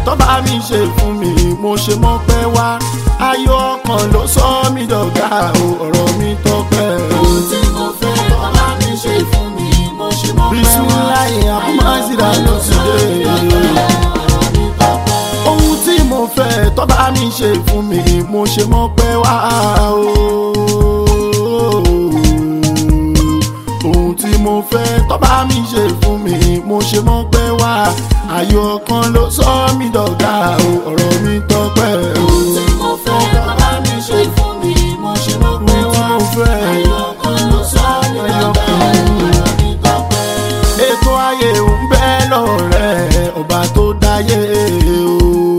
tọ́ba mi ṣe fún mi mo ṣe mọ́ pẹ́ wá ayọ̀ ọkàn ló sọ mí dọ̀gá o ọ̀rọ̀ mi tọ́pẹ́ o. ohun tí mo fẹ́ tọ́ba mi ṣe fún mi mo ṣe mọ́ pẹ́ wá. bisimilayi akumazira ló ti dé. ohun tí mo fẹ́ tọ́ba mi ṣe fún mi mo ṣe mọ́ pẹ́ wá o. ohun tí mo fẹ́ tọ́ba mi ṣe fún mi mo ṣe mọ́ pẹ́ wá ayọ̀ kan ló sọ mí dọ̀gá o ọ̀rọ̀ mi tọ́pẹ́ o. ohun tí mo fẹ́ tọ́ba mi ṣe fún mi mo ṣe mọ́ pẹ́ wá. Ohun tí mo fẹ́. ayọ̀ kan ló sọ mí dọ̀gá ọ̀rọ̀ mi tọ́pẹ́. ètò ayé ń bẹ lọ́rẹ́ ọba tó dáyé o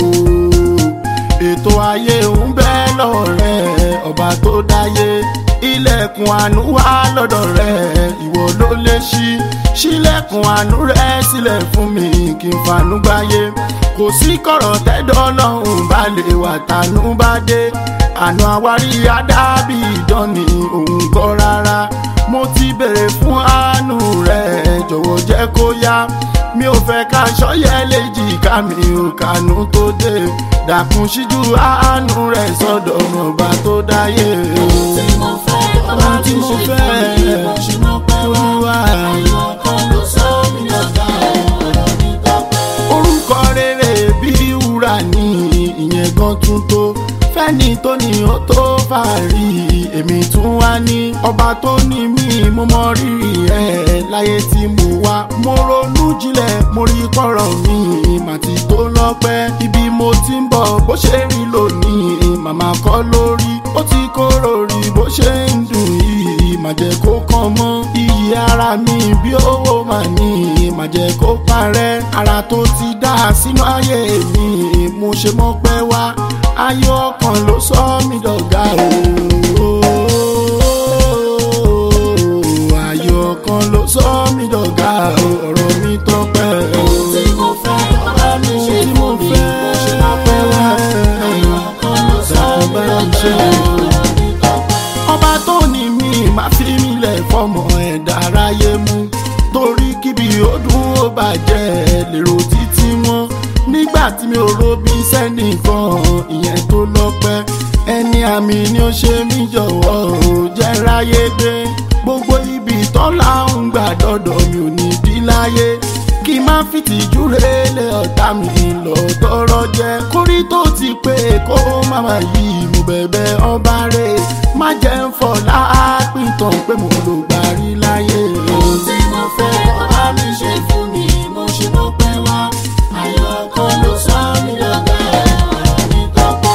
ètò ayé ń bẹ lọ́rẹ́ ọba tó dáyé ilẹ̀kùn àánú wà lọ́dọ̀ rẹ̀ ìwọ ló lè ṣí ṣílẹ̀kùn àánú rẹ̀ sílẹ̀ fún mi kí n fanú gbáyé kò sí kọ̀rọ̀ tẹ́dọ̀ lọ́hùn bá lè wà tánú bá dé àná àwárí adábì ìdánì òun gbọ́ rárá mo ti bèrè fún àánú rẹ̀ jọ̀wọ́ jẹ́ kó yá mi ò fẹ́ ká ṣọ́yẹ́ léjì ká mi ò kànú tó dé dàkún síjú àánú rẹ̀ sọ́dọ̀ ọba tó dáyé ohun tí mo fẹ́ tọ́ba Ohun tí mi mo ṣe fẹ́. fún mi mo ṣe mọ́ pẹ́ wá. Olúwa. ayọ̀ kan ló sọ mí dọ̀gá ọ̀rọ̀ mi tọ́pẹ́. orúkọ rere bí wúrà ní ìyẹn gan tún tó fẹ́ni tó ní ó tó fàárí èmi tún wá ní ọba tó ní mí mo mọ rírì ẹ̀ láyé tí mo wá mo ronú jinlẹ̀ mo rí kọ̀rọ̀ mi màtí tó lọ́pẹ́ ibi mo ti ń bọ̀ bó ṣe rí lónìí màmá kọ́ lórí ó ti kóró rí bó ṣe ń dùn yìí má jẹ́ kó kàn mọ́ iyì ara mi bí owó mà ní má jẹ́ kó parẹ́ ara tó ti dá sínú ayé mi mo ṣe mọ́ pẹ́ wá ayọ̀ ọkàn ló sọ mí dọ̀gá o ayọ̀ ọkàn ló sọ mí dọ̀gá o ọ̀rọ̀ mi tọ́pẹ́ o. ohun tí mo fẹ́ tọ́ba mi ṣe Ohun tí fún mo mi fẹ́. mo ṣe mọ́ pẹ́ wá. ayọ̀ kan ló sọ mí dọ̀gá ọ̀rọ̀ mi tọ́pẹ́. ọba tó ní mi máa fi mí lẹ̀ fọmọ ẹ̀dá aráyé mú torí kíbi ó dùn ó bàjẹ́ lèrò títí wọn nígbà tí mi ò robi sẹ́nìkan ìyẹn tó lọ́pẹ́ ẹni àmì ni ó ṣe mí jọ̀wọ́ ò jẹ́ ráyé gbé gbogbo ibi tọ́lá ń gbà dọ́dọ̀ mi ò ní bí láyé kí n má fìtìjú rélé ọ̀tá mi lọ tọrọ jẹ kórí tó ti pé kó má má yí mo bẹ̀bẹ̀ ọba rẹ̀ má jẹ́ ń fọ̀ láàpìtàn pé mo lò gbàrí láyé. ohun tí mo fẹ́ tọ́ba mi ṣe fún mi mo ṣe mọ́ pẹ́ wá. ayọ̀ kan ló sọ mí dọ̀gá ọ̀rọ̀ mi tọ́pẹ́.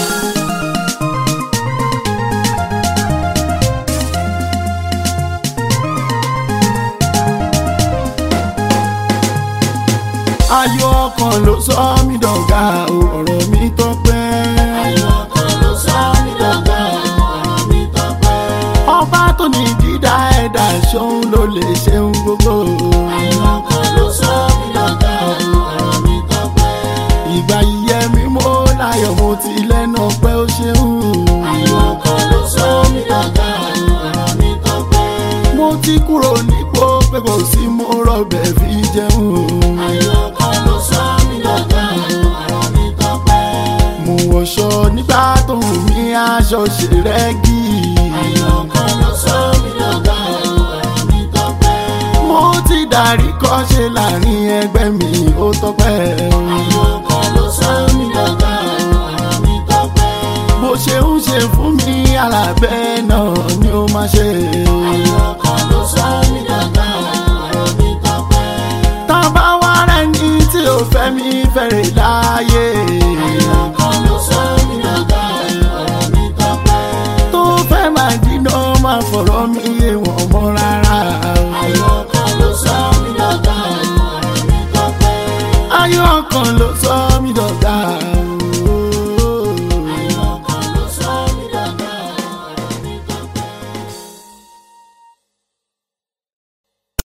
ayọ̀ ọkàn ló sọ mí dọ̀gá o ọ̀rọ̀ mi tọ́pẹ́. ayọ̀ kan ló sọ mí dọ̀gá ọ̀rọ̀ mi tọ́pẹ́. ọba tó ní dídá ẹ̀dá ṣóun ló lè ṣeun gbogbo. ayọ̀ kan ló sọ mí dọ̀gá ọ̀rọ̀ mi tọ́pẹ́. ìgbà yíyẹ mi mo láyọ̀ mo ti lẹ́nu pé ó ṣeun. ayọ̀ kan ló sọ mí dọ̀gá ọ̀rọ̀ mi tọ́pẹ́. mo ti kúrò nípò pé kò sí mo rọbẹ̀ fi jẹun. ayọ̀ kan ló sọ mí dọ̀gá ọ̀rọ̀ mi tọ́pẹ́. mo wọṣọ nígbà tó ń mi aṣọ ṣe rẹ́gí. ayọ̀ kan ló sọ mí dọ̀gá ọ̀rọ̀ mi tọ́pẹ́. mo ti darí kọ́ṣe láàrin ẹgbẹ́ mi ó tọ́pẹ́. ayọ̀ kan ló sọ mí dọ̀gá ọ̀rọ̀ mi tọ́pẹ́. bó ṣe ń ṣe fún mi alábẹ́ náà ni ó máa ṣe. ayọ̀ kan ló sọ mí dọ̀gá ọ̀rọ̀ mi tọ́pẹ́. tá a bá wá rẹ̀ ní tí ó fẹ́ mi fẹ́rẹ̀ láàyè. ayọ̀ kan ló sọ mí dọ̀gá ọ̀rọ̀ mi tọ́pẹ́. tó fẹ́ máa dínà máa fọ̀rọ̀ mi yé wọn mọ́ rárá. ayọ̀ kan ló sọ mí dọ̀gá ọ̀rọ̀ mi tọ́pẹ́. ayọ̀ kan ló sọ mí dọ̀gá.